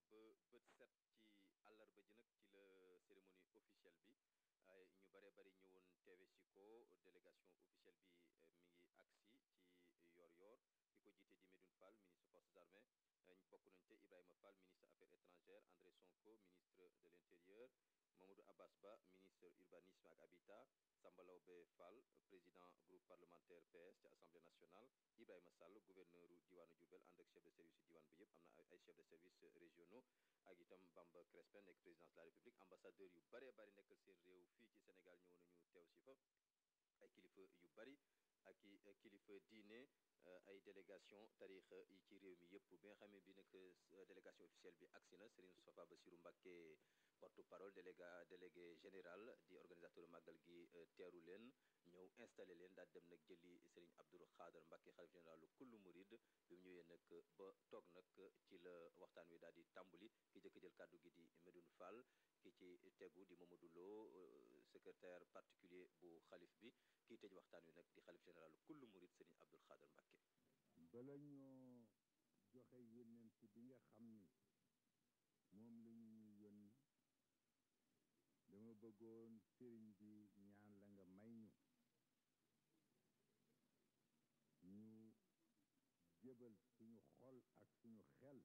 bët set ci àllarba ji nag ci la cérémonie officielle bi ay ñu bare bari ñëwoon teewe si ko délégation officielle bi mi ngi agsi ci yor-yor ki ko jiite di Medoune Fall ministre forces armées bokk nañ te Ibrahima Fall ministre affaires étrangères André Sonko ministre de l'intérieur Mamadou Abbas Ba ministre urbanisme ak habitat Samba Laobé Fall président groupe parlementaire PS ci assemblée nationale Ibrahima Sall gouverneur diwaanu Diourbel ànd ak chef de service yu diwaan bi yëpp am na ay chef de service régionaux ak itam Bamba Crespin nekk présidence de la république ambassadeur yu bare bari nekkal seen réew fii ci Sénégal ñëw nañu teew si fa ay kilifa yu bari ak i kilifa diine ay délégation tarixa yi ci réew mi yëpp bi nga xamee bi nag délégation officielle bi agsi na Serigne Moustapha Bassirou Mbacké porte parole déléga délégué général di organisateur màggal gi teeru leen ñëw installé leen daal dem nag jëli Serigne Abdou Khadre Mbacké xalif général kullu murid bi mu ñëwee nag ba toog nag ci la waxtaan wi daal di tàmbali ki jëkk jël kàddu gi di Medoune Fall ki ci tegu di Mamadou Lo secrétaire particulier bu xalif bi kii tëj waxtaan wi nag di xalif général kullu murid Serigne Abdou Khadre Mbacké bala ñoo joxe yónnent bi nga xam ni moom la ñu ñu yónni dama bëggoon sëriñ bi ñaan la nga may ñu ñu jëbal suñu xol ak suñu xel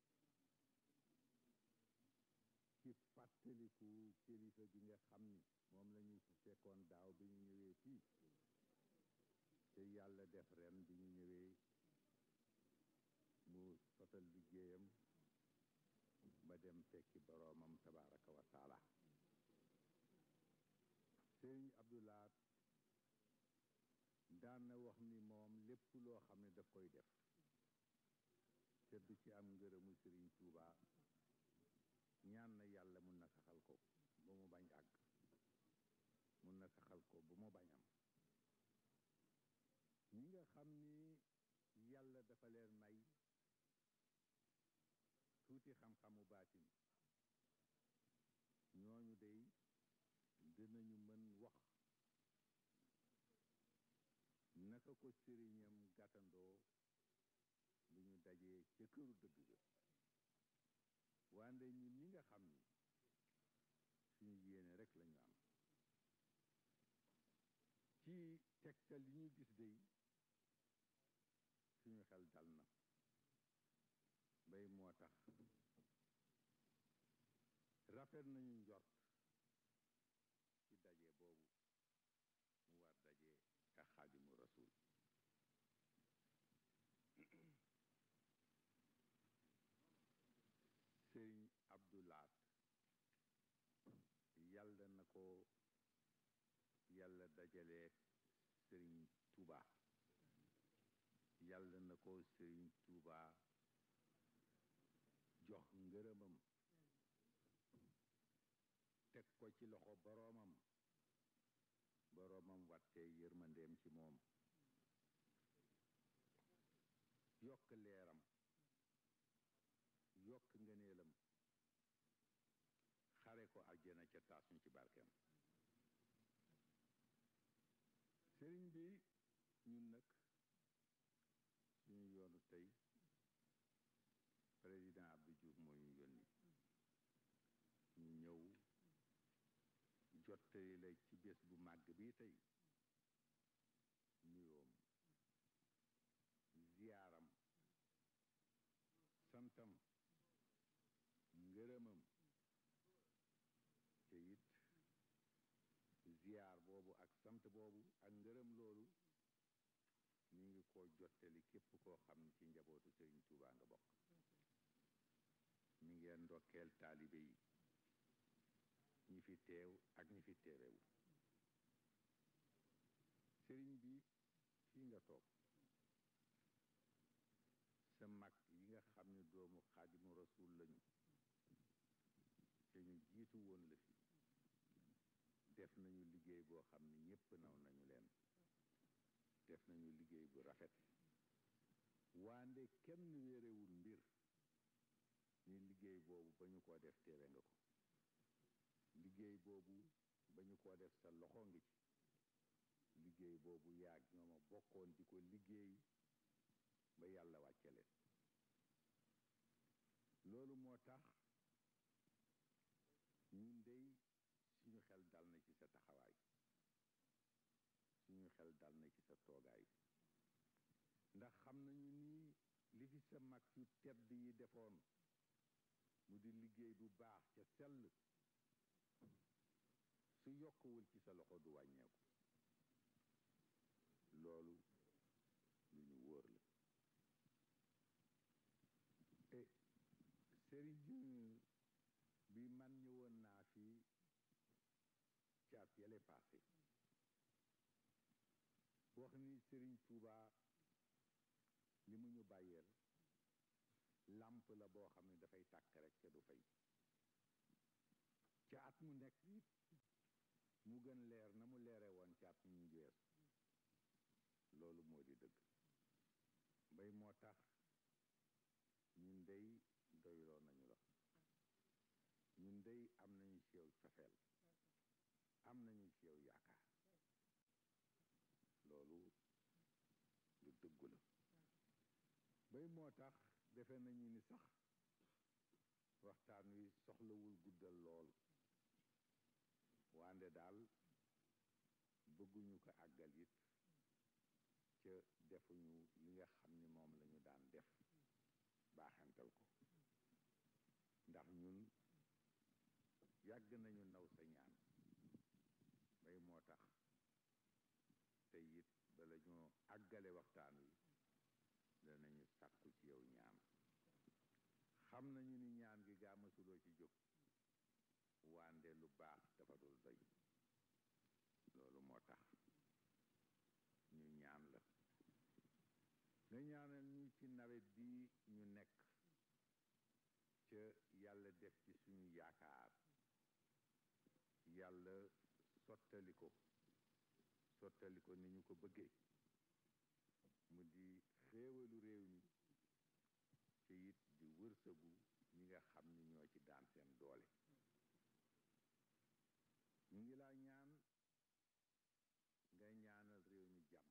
ci fàttaliku kilifa gi nga xam ni moom la ñu fi fekkoon daaw bi ñu ñëwee fii te yàlla def ren bi ñu ñëwee mu sotal liggéeyam ba dem fekki boroomam tabaraka wa taala sëriñ abdulaat daan na wax ni moom lépp loo xam ne daf koy def te du ci am ngërëmu sëriñ Tuuba ñaan na yàlla mun na saxal ko ba mu bañ àgg mun na saxal ko ba mu bañ am ñi nga xam ni yàlla dafa leen may tuuti xam-xamu baatin ñooñu dey dinañu mën wax naka ko sëriñam gàttandoo bu ñu dajee ca këru dëgg ga wande ñun ñi nga xam ni suñu yéene rek lañu am ci tegtal li ñu gis dey suñu xel dal na bay moo tax rafet nañu njort ci daje boobu mu war daje ak xaadimu rasul sëriñ abdulaat yàlla na ko yàlla dajalee sëriñ tuuba yàlla na ko sëriñ tuuba jox ngërëmam teg ko ci loxo boroomam boroomam wattee yërmandeem ci moom yokk leeram yokk ngëneelam xare ko àjjana ca taasuñ ci barkeem sëriñ bi ñun nag suñu yoonu tey président Abdou Diouf moo ñu yónni ñu ñëw jottali la ci bés bu màgg bi tey nuyoom ziyaaram santam ngërëmam te it ziyaar boobu ak sant boobu ak ngërëm loolu ñu ngi ko jottali képp koo xam ne ci njabootu Sëriñ Tuubaa nga bokk mi ngeen ndokkeel taalibe yi ñi fi teew ak ñi fi teewewu sëriñ bi fii nga toog sa mag yi nga xam ne doomu xaadimu rasul lañu te ñu jiitu woon la fi def nañu liggéey boo xam ne ñépp naw nañu leen def nañu liggéey bu rafet waande kenn wéerewul mbir ni liggéey boobu ba ñu ko def teewe nga ko liggéey boobu ba ñu ko def sa loxo ngi ci liggéey boobu yaag ñooma bokkoon di ko liggéey ba yàlla wàcce leen loolu moo tax ñun dey suñu xel dal na ci sa taxawaay suñu xel dal na ci sa toogaay ndax xam nañu ni li fi sa mag yu tedd yi defoon mu di liggéey bu baax ca sell su yokkuwul ci sa loxo du wàññeeku loolu lu ñu wóor la e sëriñ bi man ñëwoon naa fi caat yale passé wax ni sëriñ Tuuba li mu ñu bàyyeel làmp la boo xam ne dafay tàkk rek te du fay ca at mu nekk it mu gën leer na mu leere woon ca at mu ñu wees loolu moo di dëgg mbay moo tax ñun dey doyloo nañu la ñun dey am nañu ci yow cofeel am nañu ci yow yaakaar loolu lu dëggu la bay moo tax defe nañu ni sax waxtaan wi soxlawul guddal lool wande daal bëgguñu ko àggal it ca defuñu li nga xam ni moom lañu daan def baaxantal ko ndax ñun yàgg nañu naw sa ñaan bay moo tax te it bala ñoo àggale waxtaan wi danañu sàkku ci yow ñaan xam nañu ni ñaan gi gaa mësuloo ci jóg wande lu baax dafa dul doy loolu moo tax ñu ñaan la nga ñaanal ñu ci nawet bi ñu nekk ca yàlla def ci suñu yaakaar yàlla sottali ko sottali ko ni ñu ko bëggee mu di xéewalu réew mi ci it di wërsëgu ñi nga xam ni ñoo ci daan seen doole ñu ngi laa ñaan nga ñaanal réew mi jàmm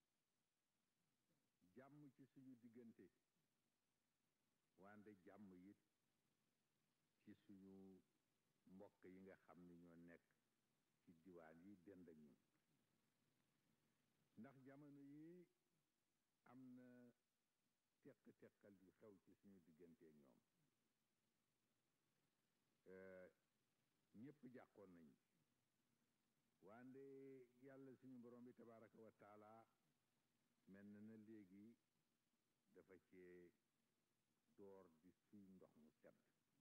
jàmm ci suñu diggante wande jàmm it ci suñu mbokk yi nga xam ni ñoo nekk ci diwaan yi dend ak ñun ndax jamono yi am na teq-teqal yu xew ci suñu diggante ak ñoom ñépp jàqoon nañu wande yàlla suñu borom bi tabaraka wa taala mel na na léegi dafa cee door di suy ndox mu sedd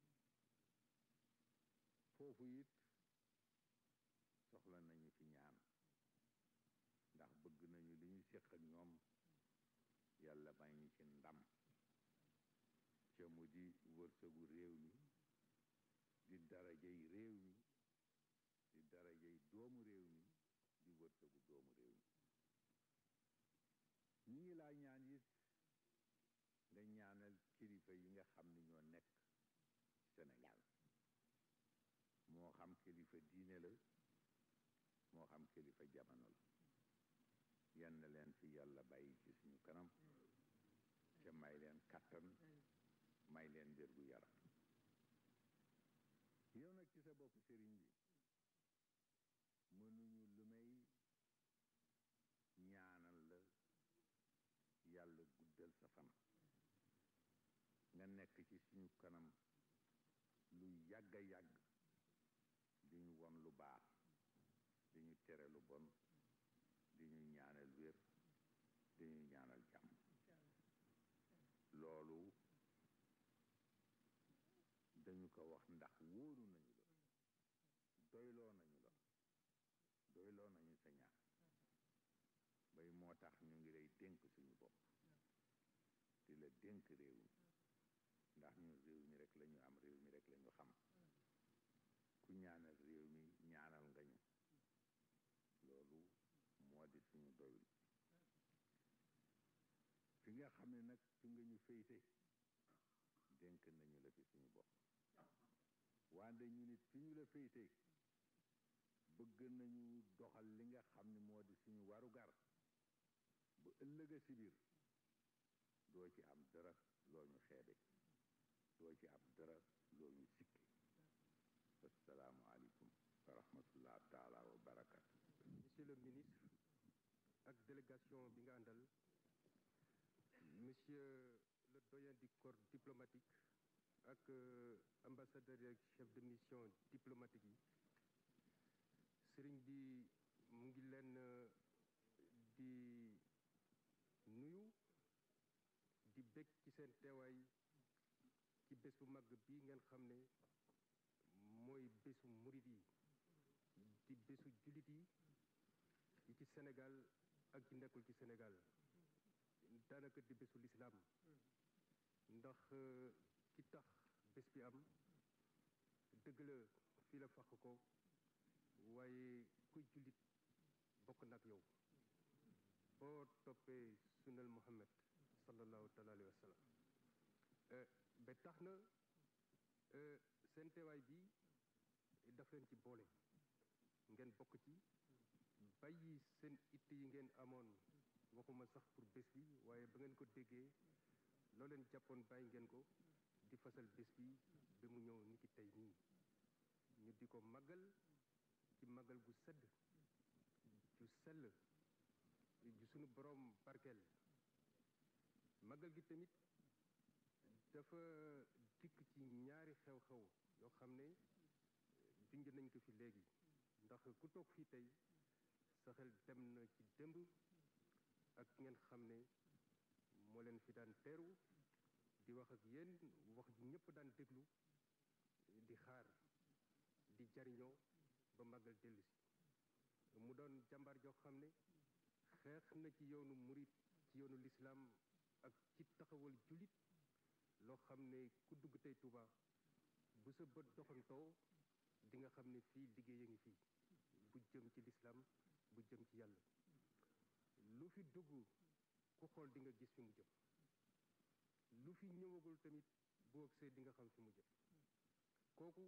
foofu it soxla nañu fi ñaan ndax bëgg nañu li ñu séq ak ñoom yàlla may ñu ci ndam ca mu di wërsëgu réew mi di darajay réew mi di darajay doomu réew mi di wërsëgu doomu réew mi ñi ngi laa ñaan it nga ñaanal kilifa yi nga xam ni ñoo nekk Sénégal moo xam kilifa diine la moo xam kilifa jamono la yenn leen fi yàlla bàyyi ci suñu kanam ca may leen kattan may leen wér gu yaram yow nag ci sa bopp sëriñ bi mënuñu lu may ñaanal la yàlla guddal sa fan nga nekk ci suñu kanam lu yàgga yàgg di ñu won lu baax di ñu tere lu bon di ñu ñaanal wér di ñu ñaanal jàmm loolu dañu ko wax ndax wóoru nañu la doyloo nañu la doyloo nañu sa ñaan bay moo tax ñu ngi lay dénk suñu bopp di la dénk réew mi ndax ñun réew mi rek la ñu am réew mi rek la ñu xam ku ñaanal réew mi ñaanal nga ñu loolu moo di suñu doyul fi nga xam ne nag fi nga ñu féyte dénk nañu la fi suñu bopp wante ñu nit fi ñu la féyte bëgg nañu doxal li nga xam ne moo di suñu warugar ba ëllëga si biir doo ci am dara loo ñu xeebe doo ci am dara loo ñu sikki assalaamu aleykum wa rahmatullah taala wa barakatu monsieur le ministre ak délégation bi nga àndal monsieur le doyen du corps diplomatique ak ambassadeur yeeg chef de mission diplomatique yi sëriñ bi mu ngi leen di nuyu di bég ci seen teewaay ci bés bu màgg bi ngeen xam ne mooy bésu murit yi di bésu jullit yi yi ci Sénégal ak ci nekkul ci Sénégal daanaka di bésu lislaam ndax ki tax bés bi am dëgg la fii la fàq ko waaye kuy jullit bokk nag yow boo toppee sunnal Muhammad sallallahu taala alayhi wa sallam ba tax na seen teewaay bi daf leen ci boole ngeen bokk ci bàyyi seen it yi ngeen amoon waxuma sax pour bés bi waaye ba ngeen ko déggee loo leen jàppoon bàyyi ngeen ko di fasal bés bi ba mu ñëw niki tey nii ñu di ko màggal ci màggal gu sedd ju sell ju sunu boroom barkeel màggal gi tamit dafa dikk ci ñaari xew-xew yoo xam ne junj nañ ko fi léegi ndax ku toog fii tey sa xel dem na ci démb ak ngeen xam ne moo leen fi daan teeru di wax ak yéen wax ji ñëpp daan déglu di xaar di jariñoo ba màggal dellu si mu doon jàmbaar joo xam ne xeex na ci yoonu murit ci yoonu lislaam ak ci taxawal julit loo xam ne ku dugg tey Touba bu sa bët doxantoo di nga xam ne fii liggéey a ngi fii bu jëm ci lislaam bu jëm ci yàlla lu fi dugg ku xool di nga gis fi mu jëm lu fi ñëwagul tamit boo agsee di nga xam fi mu jëm kooku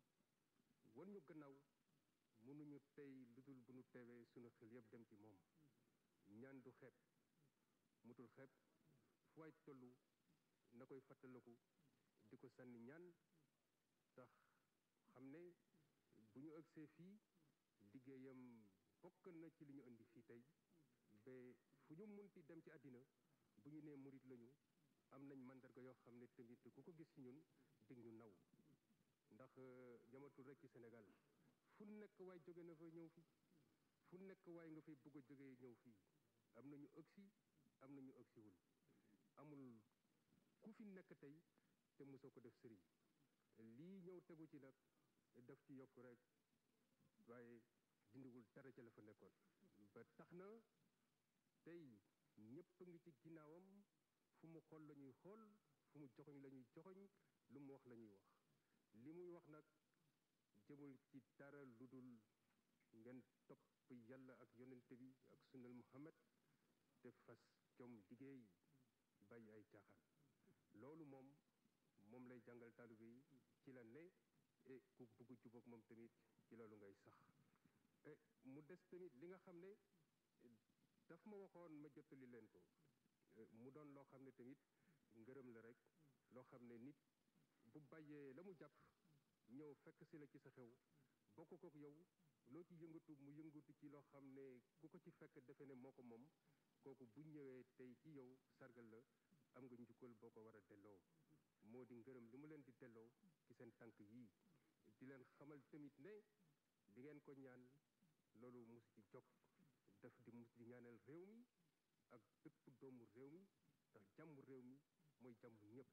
wan ñu gannaaw mënuñu tey lu dul bu ñu teewee sunu xel yëpp dem ci moom ñaan du xeeb mutul xeeb fu waay tollu na koy fàttaliku di ko sànni ñaan tax xam ne bu ñu agsee fii liggéeyam bokk na ci li ñu indi fii tey ba fu ñu munti dem ci àddina bu ñu nee murit lañu am nañ mandarga yoo xam ne tamit ku ko gis ci ñun dig ñu naw ndax jamatul rek ci Sénégal fu nekk waay jóge na fa ñëw fii fu nekk waay nga fay bëgg a jógee ñëw fii am na ñu ëgsi am na ñu ëgsiwul amul ku fi nekk tey te mosoo ko def sëriñ lii ñëw tegu ci nag daf ci yokk rek waaye dindiwul dara ca la fa nekkoon ba tax na tey ñëpp ngi ci ginnaawam fu mu xool la ñuy xool fu mu joxoñ la ñuy joxoñ lu mu wax la ñuy wax li muy wax nag jëmul ci dara lu dul ngeen topp yàlla ak yonente bi ak sunnal muhammad te fas jom liggéey bàyyi ay caaxaan loolu moom moom lay jàngal taalibe yi ci la ne et ku bugg jubóog moom tamit ci loolu ngay sax mu des tamit li nga xam ne daf ma waxoon ma jottali leen ko mu doon loo xam ne tamit ngërëm la rek loo xam ne nit bu bàyyee la mu jàpp ñëw fekk si la ci sa xew bokk kook yow loo ci yëngatu mu yëngatu ci loo xam ne ku ko ci fekk defe ne moo ko moom kooku bu ñëwee tey ci yow sargal la am nga njukkal boo ko war a delloo moo di ngërëm li mu leen di delloo ci seen tànk yii di leen xamal tamit ne li ngeen ko ñaan loolu mus ci jog daf di mus di ñaanal réew mi ak bépp doomu réew mi ndax jàmm réew mi mooy jàmm ñëpp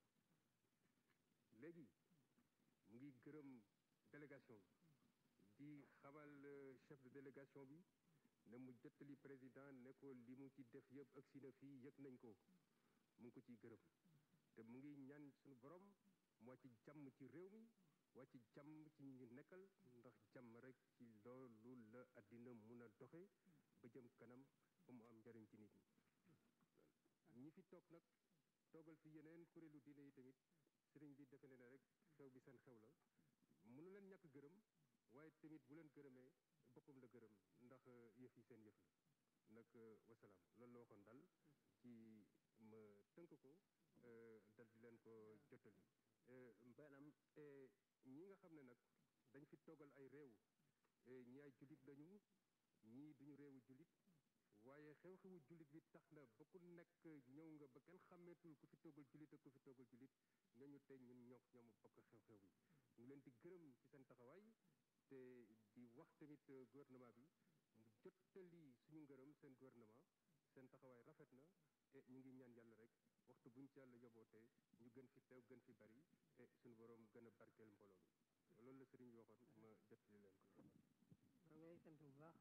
léegi mu ngi gërëm délégation bi di xamal chef de délégation bi ne mu jottali président ne ko li mu ci def yëpp agsi na fii yëg nañ ko mu ngi ko ciy gërëm te mu ngi ñaan suñu borom moo ci jàmm ci réew mi waa ci jàmm ci ñu nekkal ndax jàmm rek ci loolu la àddina mun a doxe ba jëm kanam ba mu am njariñ ci nit ñi ñi fi toog nag toogal fi yeneen kuréelu diine yi tamit sëriñ bi defe ne ne rek xew bi seen xew la mënu leen ñàkk gërëm waaye tamit bu leen gërëmee boppam la gërëm ndax yëf yi seen yëf la nag wasalaam loolu la waxoon daal ci ma tënk ko dal di leen ko jottali maanaam ñi nga xam ne nag dañ fi toggal ay réew ñi ay jullit lañu ñii duñu réewu jullit waaye xew-xewu jullit bi tax na ba ku nekk ñëw nga ba kenn xàmmeetul ku fi toggal jullit ak ku fi toggal jullit ñooñu tey ñun ñoo ñoomu bokk xew-xew bi ñu leen di gërëm ci seen taxawaay te di wax tamit gouvernement bi mu jottali suñu ngërëm seen gouvernement seen taxawaay rafet na et ñu ngi ñaan yàlla rek waxtu buñ ci yàlla yobootee ñu gën fi teew gën fi bari et suñu borom gën a barkeel mbooloo mi loolu la sëriñ bi waxoon ma jottali leen ko. maa ngi lay sant bu baax.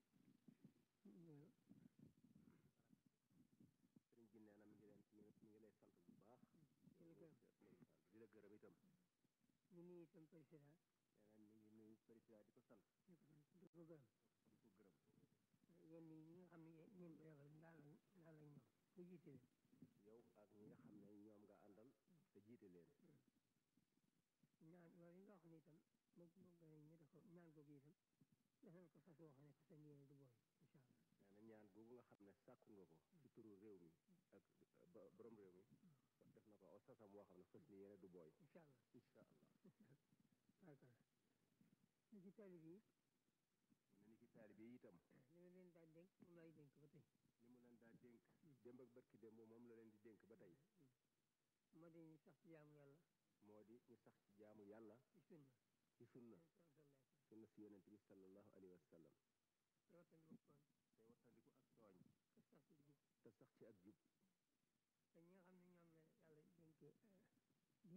sëriñ bi nee na mi ngi leen mi ngi lay sant bu baax. di la gërëm di la gërëm itam. ñu nuyu itam président. nee na mi ngi nuyu président di ko sant. di ko sant di ko gërëm. di ko gërëm. yéen ñi nga xam ne yéen ko yabal ndaal lañ ndaal lañ ñoom mu jiite leen. yow ak ñi nga xam ne ñoom nga àndal te jiite leen. ñaan loolu yi nga wax ni itam moom moom nga ñu def ko ñaan googu itam def nañ ko fas woo xam ne fas yéene du booy incha allah. nee na ñaan googu nga xam ne sàkku nga ko ci turu réew mi ak ba borom réew mi def na ko aw sasam woo xam ne fas ni yéene du booy. incha allah incha allah. barkal li ci taalib yi mu ne ni ki taalibe yi itam. li ma leen daal dénk moom laay dénk ba tey. li mu leen daa dénk. démb ak barki démb moom la leen di dénk ba tey. moo di ñu sax ci jaamu yàlla moo di ñu sax ci jaamu yàlla ci sunna. ci sunna sallallahu sunna si yonent bi sallallahu alayhi wa sallam. te wattandiku tooñ te wattandiku ak tooñ. te sax ci jub te sax ci ak jub. te ñi nga xam ne ñoom la yàlla dénk di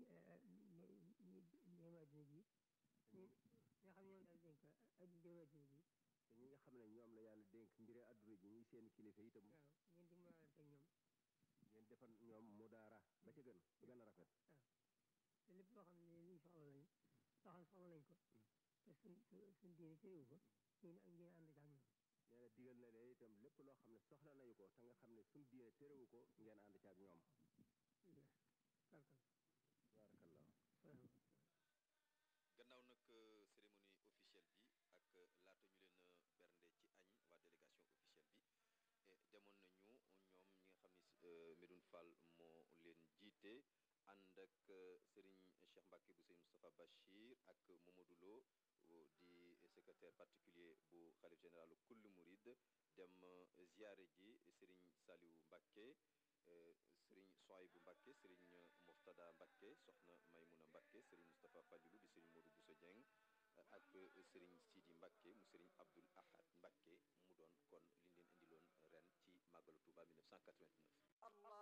déema dina ji ñi nga xam ne ñoom la yàlla dénk ak déema dina ji te ñi nga xam ne ñoom la yàlla dénk mbiri àdduna ji ñuy seen kilifa itam. waaw ngeen di mën teg ñoom ngeen defal ñoom mu daara ba ca gën ba gën a rafet. te lépp loo xam ne liñ soxla lañu loo xam ne soxla nañ ko te suñ suñ diine téewu ko ngeen ak ngeen ànd ak ñoom nee na digal na leen itam lépp loo xam ne soxla nañu ko te nga xam ne suñ diine terewu ko ngeen ànd ci ak ñoom. barkal baarakallah. gannaaw nag cérémonie officielle bi ak laata ñu leen a bernde ci añ waa délégation officielle bi demoon nañu ñoom ñi nga xam ni Medoune Fall moo leen jiite ànd ak Serigne Cheikh Mbacke bu Serigne Moustapha Bachir ak Mamadou Lo di secrétaire particulier bu xalif général kullu Mouride dem ziare ji Serigne Saliou Mbacke Serigne Soaybou Mbacke Serigne Moftada Mbacke soxna Maymouna Mbacke Serigne Moustapha Fallilou di Serigne Modou Bousso Dieng ak Serigne Sidi Mbacke mu Serigne Abdoul Ahad Mbacke mu doon kon li ñu leen indiloon ren ci màggalu Touba 1989.